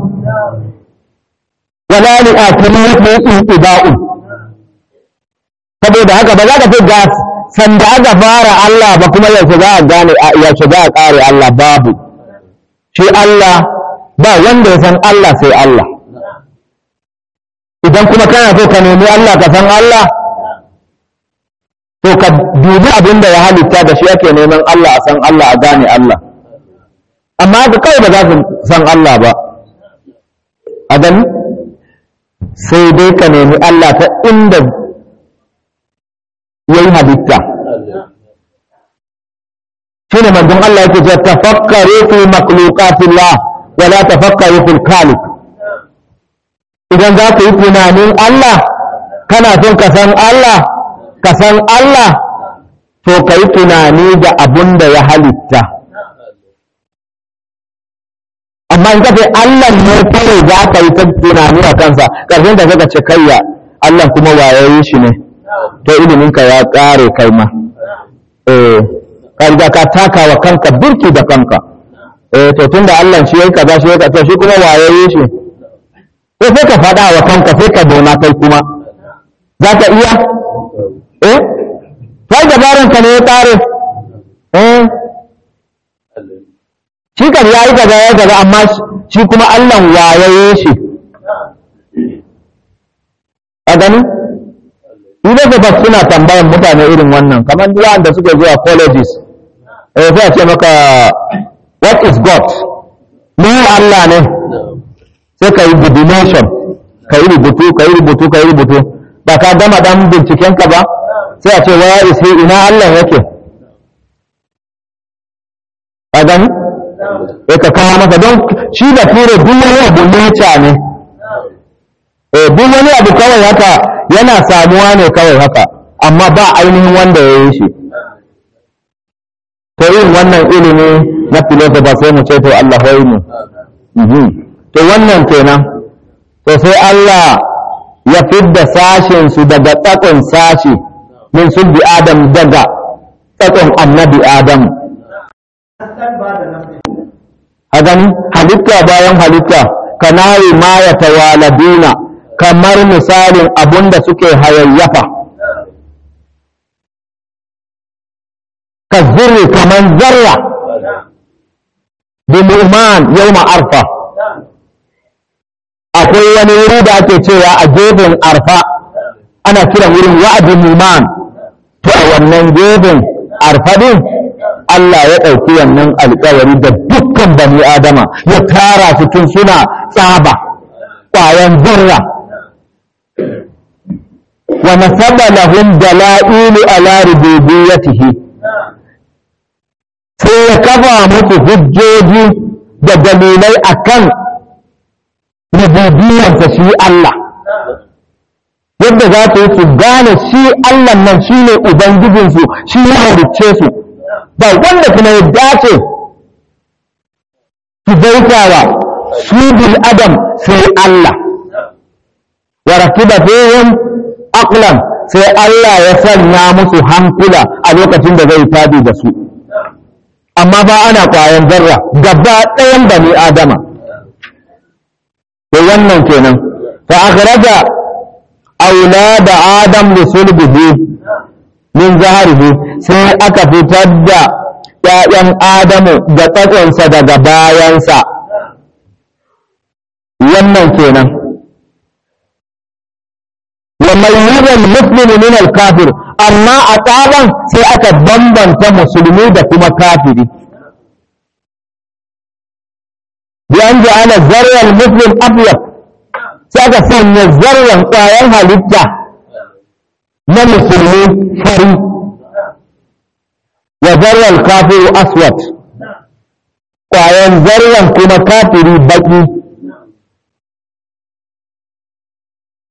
wala li akhiriyati inqida'un saboda haka ba za ka ce ga sanda aka fara Allah ba kuma yaushe za a gane yaushe za a kare Allah babu shi Allah ba wanda ya san Allah sai Allah idan kuma kana so ka nemi Allah ka san Allah to ka dubi abin da ya halitta da shi ake neman Allah a san Allah a gane Allah amma haka kawai ba za su san Allah ba a gani sai dai ka nemi Allah ta inda ya yi halitta shi ne manzon Allah yake ce tafakkaru fi makhluqatillah wa la tafakkaru fil khaliq idan za ka yi tunanin Allah kana son ka san Allah ka san Allah to ka yi tunani da abun da ya halitta amma in kace Allah ne kawai za ka yi ta tunani a kansa ƙarshen da zaka ce kayya Allah kuma wayayi shi ne to iliminka ya ƙare kai ma eh ka riga ka taka wa kanka birki da kanka eh to tunda Allah shi yayi kaza shi yayi kaza shi kuma wayayi shi sai sai ka faɗa wa kanka sai ka dona kai kuma za ka iya eh sai dabaran ka ne ya ƙare eh shi kan ya yi kaza ya kaza amma shi kuma Allah wayaye shi a gani idan ka suna tambayan mutane irin wannan kamar wanda suke zuwa colleges eh sai a ce maka what is God ne Allah ne sai ka yi divination ka yi rubutu ka yi rubutu ka yi rubutu ba ka gama dan bincikenka ba sai a ce where is he ina Allah yake a gani ya ka kawo masa don shi da ture duk wani abu nature ne eh duk wani abu kawai haka yana samuwa ne kawai haka amma ba ainihin wanda ya yi shi to yin wannan ilimi na filosofa sai mu ce to Allah wai mu to wannan kenan to sai Allah ya fidda sashen su daga tsakon sashi min sulbi adam daga tsakon annabi adam a gani halitta bayan halitta kanayi ma ya tawaladuna kamar misalin abun da suke hayayyafa ka zurri kamar zarra bi mu'man yawma arfa akwai wani wuri da ake cewa a gefen arfa ana kiran wurin wa'adin mu'man to a wannan gefen arfa din Allah ya ɗauki wannan alƙawari da dukkan bani Adama ya tara su tun suna tsaba ƙwayan zarra wa nasaba lahum dala'ilu ala rububiyyatihi sai ya kafa musu hujjoji da dalilai akan rububiyyarsa shi Allah yadda za su yi su gane shi Allah nan shi ne Ubangijinsu shi ya halicce su ba wanda kuma ya dace su bautawa su bil adam sai Allah wa rakiba fihim aqlan sai Allah ya sanya musu hankula a lokacin da zai tabi da su amma ba ana kwayan zarra gaba ɗayan bani adama to wannan kenan fa akhraja aulada adam li sulbihi min zaharihi sai aka fitar da ‘ya'yan Adamu da tsakonsa daga bayansa, wannan kenan. Wa mayyuzan muslimi min al-kafir amma a tsaban sai aka bambanta musulmi da kuma kafiri. Bi an ji ana zaryan muslim afiyar sai aka sanya zaryan ƙwayan halitta na musulmi fari. wa zarran kafiru aswad ƙwayan zarran kuma kafiri baƙi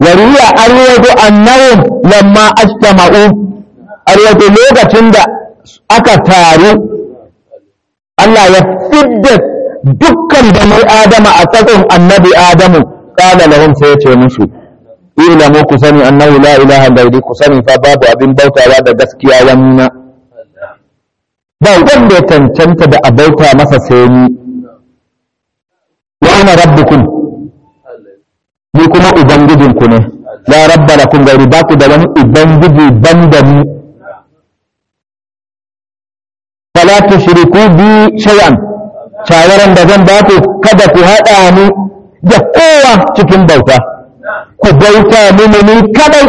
wariya arwato annahum lamma ajtama'u arwato lokacin da aka taru Allah ya fidda dukkan bani adama a tsakon annabi adamu kala lahum sai ya ce musu ilamu ku sani annahu la ilaha illa ku sani fa babu abin bautawa da gaskiya wannan ba wanda ya cancanta da a bauta masa sai ni wa ana rabbukum ni kuma ubangijinku ne la rabba lakum gairi ba ku da wani ubangiji banda ni fala tushriku bi shay'an shawaran da zan ba ku kada ku haɗa ni da kowa cikin bauta ku bauta mini ni kadai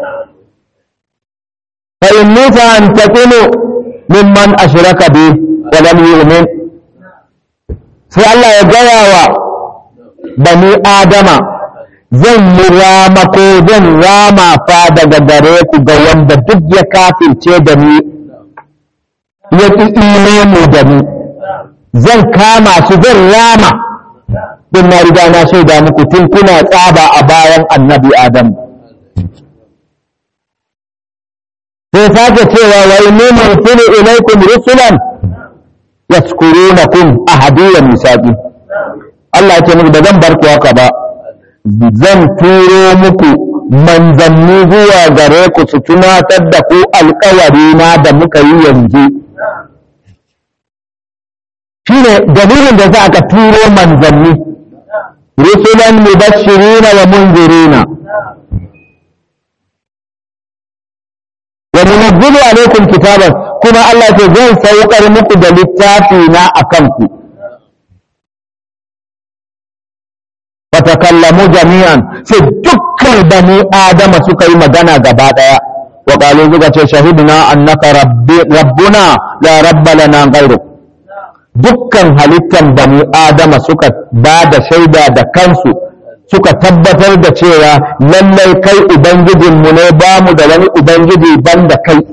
fa inni fa an takunu mimman ashraka bi wa lam yu'min sai Allah ya gaya wa bani adama zan yi rama ko zan rama fa daga gare ku ga wanda duk ya kafirce da ni ya ƙi imani da ni zan kama su zan rama din na riga na shaida muku tun kuna tsaba a bayan annabi adam sai sake cewa wa inni mursilu ilaykum rusulan yaskurunakum ahadiyan misaqi Allah ya ce muku da zan bar ku haka ba zan turo muku manzanni zuwa gare ku su tunatar da ku alkawari na da muka yi yanzu shine dalilin da za ka turo manzanni rusulan mubashirina wa munzirina wa munazzilu alaikum kitaban kuma Allah ce zan saukar muku da littafi na akan ku fatakallamu jami'an sai dukkan bani adama suka yi magana gaba daya wa qalu suka ce shahidna annaka rabbuna la rabba lana ghayruk dukkan halittan bani adama suka ba da shaida da kansu suka tabbatar da cewa lallai kai ubangijinmu ne ba mu da wani ubangiji ban da kai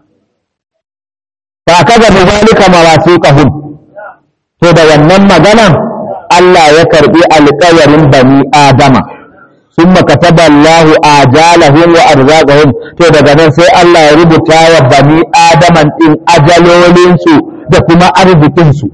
ba kaga da zalika mawasiqahum to da wannan maganan Allah ya karbi alƙawarin bani adama ثم كتب الله آجالهم وأرزاقهم to daga nan sai Allah ya rubuta wa bani adaman din ajalolinsu da kuma arzikinsu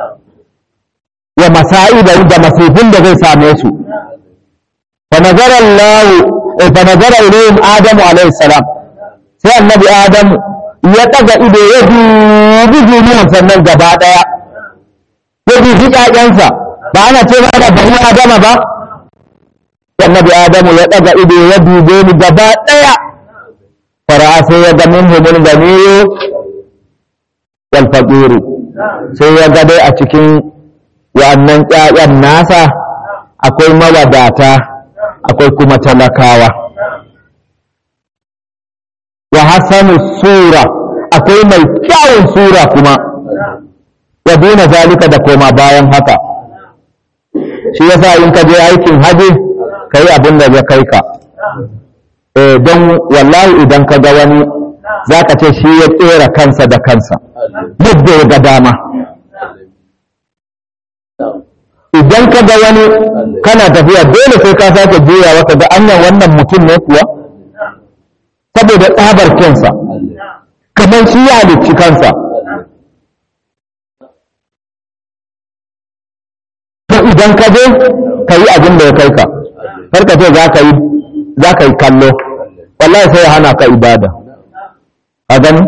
wa masa'iba da masifin da zai same su fa nazara Allah fa nazara ilayhim adamu alayhi salam sai annabi adamu ya daga ido ya dubi duniyar sannan gaba daya ya dubi ƴaƴansa ba ana ce ba da bani adama ba annabi adamu ya daga ido ya dube ni gaba daya fara sai ya ga minhumul ganiyu wal faqiru sai ya ga dai a cikin wa'annan ƴaƴan nasa akwai mawadata akwai kuma talakawa wa hasanu sura akwai mai kyawun sura kuma wa duna zalika da koma bayan haka shi yasa in ka je aikin haji ka yi abin da ya kai ka don wallahi idan ka ga wani za ka ce shi ya tsera kansa da kansa yadda ya ga dama idan ka ga wani kana tafiya dole sai ka sake juyawa ka ga anyan wannan mutum ne kuwa saboda tsabar kansa kamar shi ya halicci kansa to idan ka je ka yi abin da ya kai ka farka ce za ka yi za ka yi kallo wallahi sai ya hana ka ibada a gani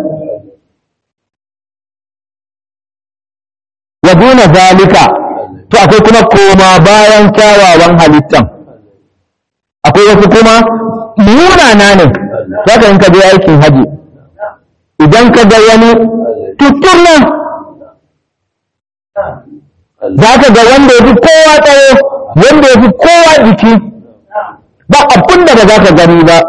wa duna zalika to akwai kuma koma bayan kyawawan halittan akwai wasu kuma munana ne saka in ka je aikin haji idan ka ga wani tutturna za ka ga wanda ya fi kowa tsawo wanda ya fi kowa jiki ba abin da ba za ka gani ba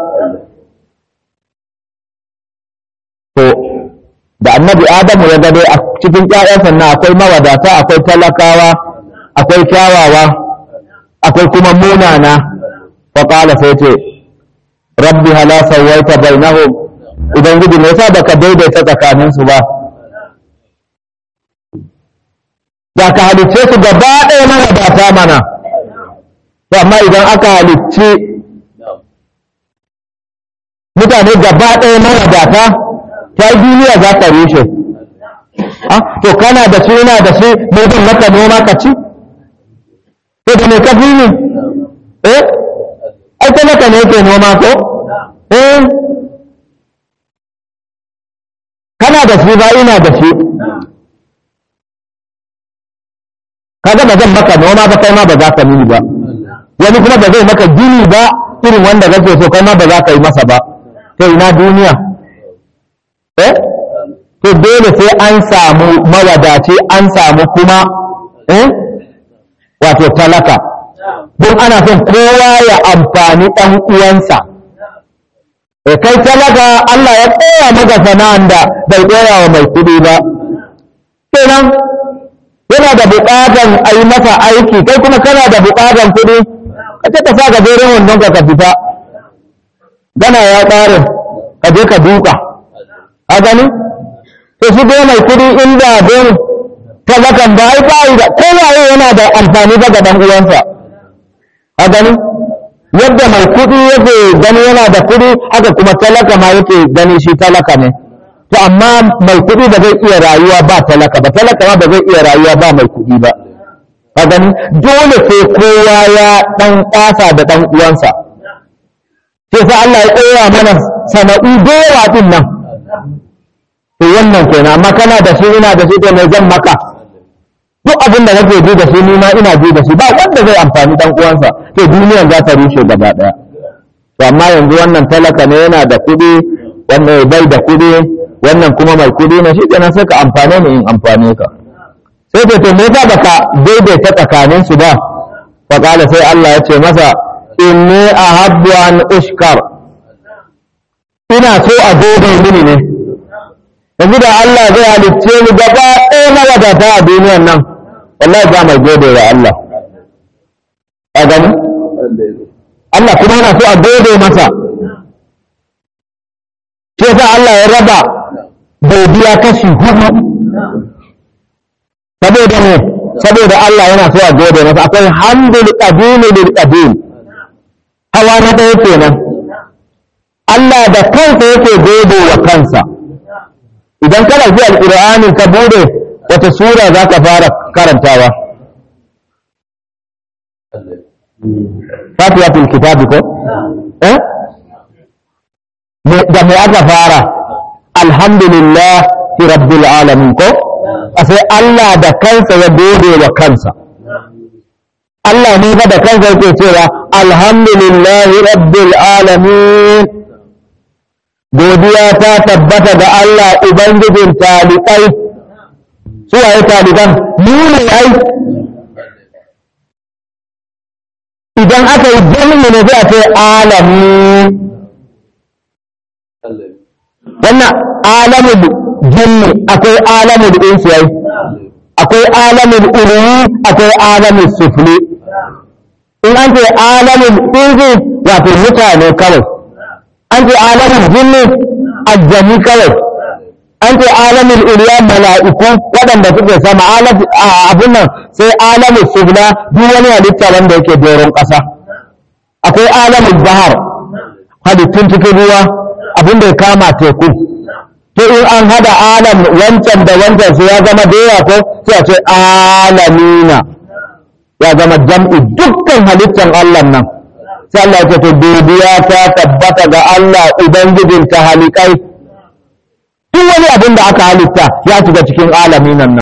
to da annabi adamu ya gado a cikin ƴaƴansa na akwai mawadata akwai talakawa akwai kyawawa akwai kuma munana fa qala sai ce rabbi hala sawaita bainahum idan gudu me yasa baka daidaita tsakaninsu ba da ka halicce su gaba ɗaya mawadata mana to amma idan aka halicci mutane gaba ɗaya mawadata ta duniya za ta rushe to kana da shi yana da shi mai zan maka noma ka ci to da mai kafi ne eh ai talaka ne ke noma ko eh kana da shi ba ina da shi kaga ba zan maka noma ba kai ma ba za ka mini ba wani kuma ba zai maka gini ba irin wanda kake so kai ma ba za ka yi masa ba to ina duniya eh to dole sai an samu mawadaci an samu kuma eh wato talaka don ana son kowa ya amfani ɗan uwansa e kai talaka Allah ya koya maka sana'an da bai koya wa mai kuɗi ba kenan yana da buƙatan a yi masa aiki kai kuma kana da buƙatan kuɗi ka ce ka sa gajeren wandon ka ka fita gana ya ƙare ka je ka duka a gani to shi dai mai kuɗi inda don talakan ba ai ba da kowaye yana da amfani ba ga ɗan uwansa a gani yadda mai kuɗi yake gani yana da kuɗi haka kuma talaka ma yake gani shi talaka ne to amma mai kuɗi ba zai iya rayuwa ba talaka ba talaka ma ba zai iya rayuwa ba mai kuɗi ba a gani dole sai kowa ya ɗan ƙasa da ɗan uwansa sai sa Allah ya koya mana sana'u da yawa din nan to wannan kenan amma kana da shi ina da shi to mai zan maka duk abin da kake ji da shi ni ma ina ji da shi ba wanda zai amfani dan uwansa to duniyar za ta rushe gaba daya to amma yanzu wannan talaka ne yana da kuɗi wannan bai da kuɗi wannan kuma mai kuɗi ne shi kenan sai ka amfane ni in amfane ka sai to me yasa baka daidaita tsakanin su ba fa kala sai Allah ya ce masa inni ahabbu an ushkar ina so a gode mini ne yanzu da Allah zai halicce ni gaba ɗaya na wadata a duniyan nan wallahi ba mai gode wa Allah a gani Allah kuma yana so a gode masa shi yasa Allah ya raba godiya kashi hudu saboda ne saboda Allah yana so a gode masa akwai hamdul qadim lil qadim hawa na ɗaya kenan Allah da kansa yake gode wa kansa idan kana ji alƙur'ani ka bude wata sura za ka fara karantawa fatihatul kitabi ko eh da me aka fara alhamdulillah fi rabbil alamin ko sai Allah da kansa ya gode wa kansa Allah ne fa da kansa yake cewa alhamdulillahi rabbil alamin godiya ta tabbata ga Allah Ubangijin talibai su waye taliban mu ne ai idan aka yi jami'i ne sai a ce alami wannan alamul jinni akwai alamul insi ai akwai alamul uluwi akwai alamul sufli in an ce alamul insi wato mutane kawai an ce alamin jinni aljami kawai an ce alamin iliya mala'iku waɗanda suke sama abin nan sai alamin sufla duk wani halitta wanda yake doron ƙasa akwai alamin bahar halittun cikin ruwa abin da ya kama teku to in an hada alam wancan da wancan sai ya zama da ko sai a ce alamina ya zama jam'i dukkan halittan Allah nan sai Allah ya ce godiya ta tabbata ga Allah ubangijin ta halikai duk wani abin da aka halitta ya shiga cikin alamin nan